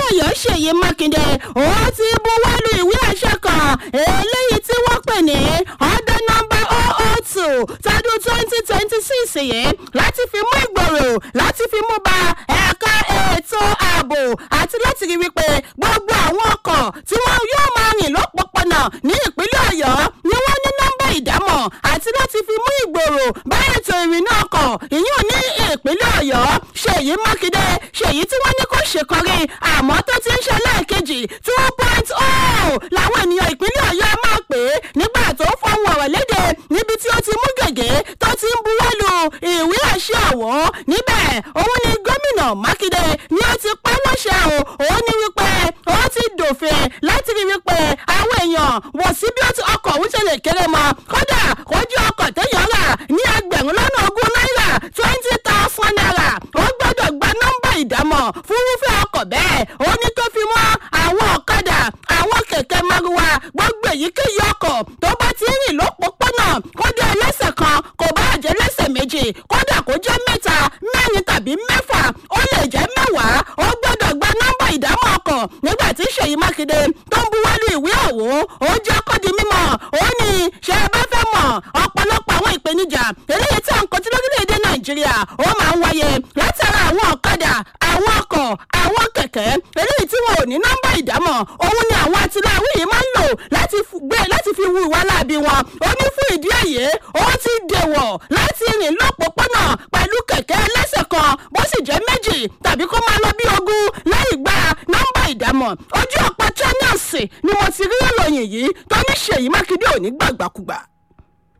ọ̀yọ́ ṣèyí mákindé ó ti buwọ́lu ìwé àṣẹ kan eléyìí tí wọ́n pè ní ọ̀dọ́ nọmba oo two tọdún twenty twenty six yìí láti fi mú ìgbòrò láti fi mú ba ẹ̀ka ètò ààbò àti láti rí wípé gbogbo àwọn ọkọ̀ tí wọ́n yóò máa rìn lọ́pọ̀pọ̀nà ní ìpínlẹ̀ ọ̀yọ́ ni wọ́n ní nọ́mbà ìdámọ̀ àti láti fi mú ìgbòrò bá ètò ìrìnnà ọkọ̀ ìyún ní ìpínlẹ̀ ọ̀yọ́ ṣèyí mákindé ṣèyí tí wọ́n ní kó ṣèkọrí àmọ́ tó ti ń ṣe lẹ́ẹ̀kejì two point oh làwọn ènìyàn ìpínlẹ̀ ọ̀yọ́ máa pè é nígbà tó fọwọ́ ọ̀rọ̀ léde níbi tí ó ti mú gègé tó ti ń buwọ́lu ìwé àṣẹ ọ̀wọ́ níbẹ̀ òun ni gómìnà mákindé ni ó ti pa láṣẹ o òun ní wípé ó ti dòfin láti rí wípé àwọn èèyàn wọ̀ sí bí ọkọ̀ òun ṣe lè kéré mọ́ kódà kójú ọkọ̀ téèyàn rà ní ẹgbẹ̀rún lọ́nà ogún náírà twenty thousand naira ó gbọ́dọ̀ gba nọ́mbà ìdámọ̀ fún irúfẹ́ ọkọ̀ bẹ́ẹ̀ ó ní tó fi mọ́ àwọn ọ̀kadà àwọn kẹ̀kẹ́ márúwá gbogbo èyíkéyìí ọkọ̀ tó bá ti rìn lópòpónà kódà ẹlẹ́sẹ̀ kan kò bá jẹ́ lẹ́sẹ̀ méjì kódà kó jẹ́ mẹ́ta mẹ́rin tàbí mẹ́fà ó lè jẹ́ mẹ́wàá ó gbọ́dọ̀ gba nọ́mbà ìdámọ̀ ọkọ̀ nígbà tí ṣèyí mákindé tó ń buwọ́lu ìwé ọ̀hún ó jẹ́ kó di mímọ̀ ó ní ṣe é bá fẹ́ mọ̀ ọ̀pọ̀lọpọ̀ àwọn ìpèníjà eléyìí tí à ń kojú lórílẹ̀‐èdè nàìjíríà ó máa ń wáyé látara àwọn ọ̀kadà àwọn ọkọ̀ àwọn kẹ̀kẹ́ eléyìí tí wọn ò ní nọ́mbà ìdámọ̀ òun ni àwọn atiláwí yìí máa ń lò láti gbé láti fi wu ìwà láabi wọn ó ní fún ìdí èyí ó ti dèwọ̀ láti rìn lọ́pọ̀pọ̀nà pẹ̀lú kẹ̀kẹ́ ẹlẹ́sẹ̀ kan bó sì jẹ́ méjì tàbí kó máa lọ bí ogún láì gba nọ́mbà ìdámọ̀ ojú ọ̀pọ̀ channels ni mo ti rí ìròyìn yìí tó ní ṣèyí mákindé ò ní gbàgbàkúgbà.